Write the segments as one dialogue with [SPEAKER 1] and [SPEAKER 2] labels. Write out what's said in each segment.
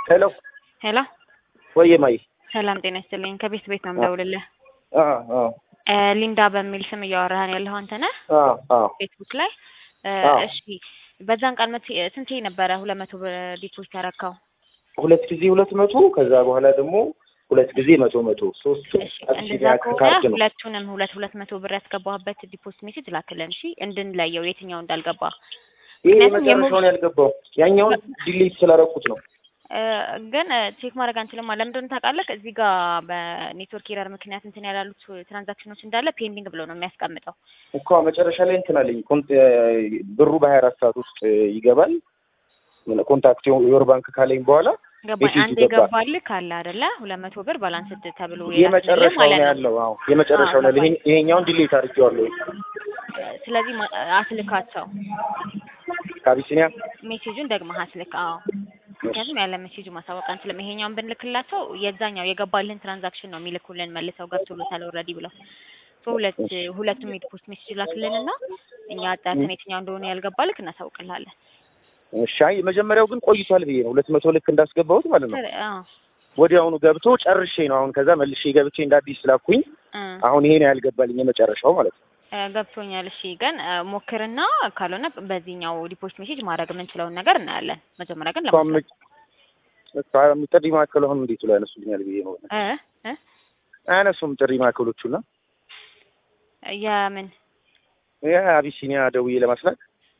[SPEAKER 1] ሄሎ
[SPEAKER 2] ሄሎ
[SPEAKER 1] ወየ ማይ
[SPEAKER 2] ሰላም ጤና ይስጥልኝ። ከቤት ቤት ነው የምደውልልህ።
[SPEAKER 1] አ አ
[SPEAKER 2] እ ሊንዳ በሚል ስም እያወራህን ያለኸው አንተ ነህ?
[SPEAKER 1] አ አ
[SPEAKER 2] ፌስቡክ ላይ እ
[SPEAKER 1] አዎ።
[SPEAKER 2] እሺ በዛን ቃል መት ስንቴ ነበረ ሁለት መቶ ብር ዲፖዚት ያረካው?
[SPEAKER 1] ሁለት ጊዜ ሁለት መቶ ከዛ በኋላ ደግሞ ሁለት ጊዜ መቶ መቶ ሶስቱ
[SPEAKER 2] እሺ
[SPEAKER 1] አዲሽን
[SPEAKER 2] እንደዛ ከሆነ
[SPEAKER 1] ካርድ ነው።
[SPEAKER 2] ሁለቱንም ሁለት ሁለት መቶ ብር ያስገባህበት ዲፖዚት ሜሴጅ ላክልን እሺ፣ እንድንለየው የትኛው እንዳልገባ።
[SPEAKER 1] ይሄ
[SPEAKER 2] ምክንያቱም
[SPEAKER 1] የመጨረሻውን ያልገባው ያኛውን ዲሊት ስላደረኩት ነው።
[SPEAKER 2] እ ግን ቼክ ማድረግ አንችልም። ለምን እንደሆነ ታውቃለህ? እዚህ ጋር በኔትወርክ ኤረር ምክንያት እንትን ያላሉት ትራንዛክሽኖች እንዳለ ፔንዲንግ ብሎ ነው የሚያስቀምጠው።
[SPEAKER 1] እኮ መጨረሻ ላይ እንትን አለኝ ኮንት ብሩ በሀያ አራት ሰዓት ውስጥ ይገባል ኮንታክት የወር ባንክ ካለኝ በኋላ
[SPEAKER 2] ገባኝ።
[SPEAKER 1] ሜሴጁ
[SPEAKER 2] አንድ
[SPEAKER 1] ገባ።
[SPEAKER 2] የገባልህ ካለ አይደለ? ሁለት መቶ ብር ባላንስ ተብሎ የላክልህ
[SPEAKER 1] የመጨረሻው ነው
[SPEAKER 2] ማለት ነው።
[SPEAKER 1] ያለው። አዎ የመጨረሻው ነው ያለው። ይሄ- ይሄኛውን ዲሊት አድርጌዋለሁ
[SPEAKER 2] ስለዚህ ማ- አስልካቸው
[SPEAKER 1] ከአቢሲኒያ
[SPEAKER 2] ሜሴጁን ደግመህ አስልክ። አዎ ምክንያቱም ያለ ሜሴጁ ማሳወቅ አንችልም። ይሄኛውን ብንልክላቸው የዛኛው የገባልህን ትራንዛክሽን ነው የሚልኩልን መልሰው ገብቶሎታል ኦልሬዲ ብለው ሶ ሁለት ሁለቱም የዲፖስት ሜሴጅ ላክልንና እኛ አጣርተን የትኛው እንደሆነ ያልገባልክ እናሳውቅልሃለን።
[SPEAKER 1] እሺ። አይ መጀመሪያው ግን ቆይቷል ብዬ ነው ሁለት መቶ ልክ እንዳስገባሁት ማለት ነው።
[SPEAKER 2] ስር- አዎ
[SPEAKER 1] ወዲያውኑ ገብቶ ጨርሼ ነው አሁን ከዛ መልሼ ገብቼ እንደ አዲስ ስላኩኝ
[SPEAKER 2] እ
[SPEAKER 1] አሁን ይሄ ነው ያልገባልኝ የመጨረሻው ማለት ነው።
[SPEAKER 2] እ ገብቶኛል። እሺ ግን እ ሞክርና ካልሆነ በዚህኛው ዲፖስት ሜሴጅ ማድረግ የምንችለውን ነገር እናያለን። መጀመሪያ ግን
[SPEAKER 1] እሷም
[SPEAKER 2] ለማስረድ
[SPEAKER 1] በቃ ጥሪ ማዕከሉ አሁን እንዴት ብሎ ያነሱልኛል ብዬ ነው።
[SPEAKER 2] እ እ
[SPEAKER 1] አያነሱም ጥሪ ማዕከሎቹና
[SPEAKER 2] የምን
[SPEAKER 1] የአቢሲኒያ ደውዬ ለማስላክ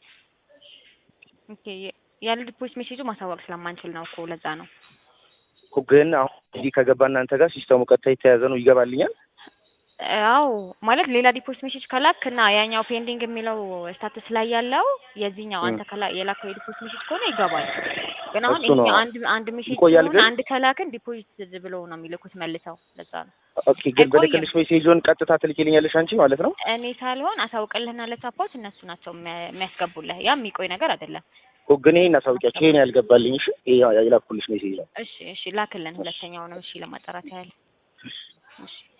[SPEAKER 2] ኦኬ ያለ ዲፖስት ሜሴጁ ማሳወቅ ስለማንችል ነው እኮ ለዛ ነው።
[SPEAKER 1] እኮ ግን አሁን እዚህ ከገባ እናንተ ጋር ሲስተሙ ቀጥታ የተያዘ ነው ይገባልኛል።
[SPEAKER 2] አዎ ማለት ሌላ ዲፖዚት ሜሴጅ ከላክ እና ያኛው ፔንዲንግ የሚለው ስታተስ ላይ ያለው የዚህኛው አንተ ከላ የላከው የዲፖዚት ሜሴጅ ከሆነ ይገባል። ግን አሁን
[SPEAKER 1] እሱ ነው።
[SPEAKER 2] ይሄኛው አንድ አንድ ሜሴጅ
[SPEAKER 1] ይቆያል
[SPEAKER 2] ሲሆን
[SPEAKER 1] ግን?
[SPEAKER 2] አንድ ከላክን ዲፖዚት ብለው ነው የሚልኩት መልሰው። ለዛ ነው
[SPEAKER 1] ኦኬ ግን
[SPEAKER 2] አይቆይም።
[SPEAKER 1] በልክልሽ ሜሴጆን ቀጥታ ትልኪልኛለሽ አንቺ ማለት ነው።
[SPEAKER 2] እኔ ሳልሆን አሳውቅልህና ለቻፓዎች እነሱ ናቸው የሚያ- የሚያስገቡልህ። ያ የሚቆይ ነገር አይደለም።
[SPEAKER 1] እኮ ግን ይሄን አሳውቂያቸው ይሄን ያልገባልኝ እሺ፣ ይሄ የላኩልሽ ሜሴጅ ነው።
[SPEAKER 2] እሺ እሺ ላክልን ሁለተኛውንም እሺ ለማጣራት ያህል እሺ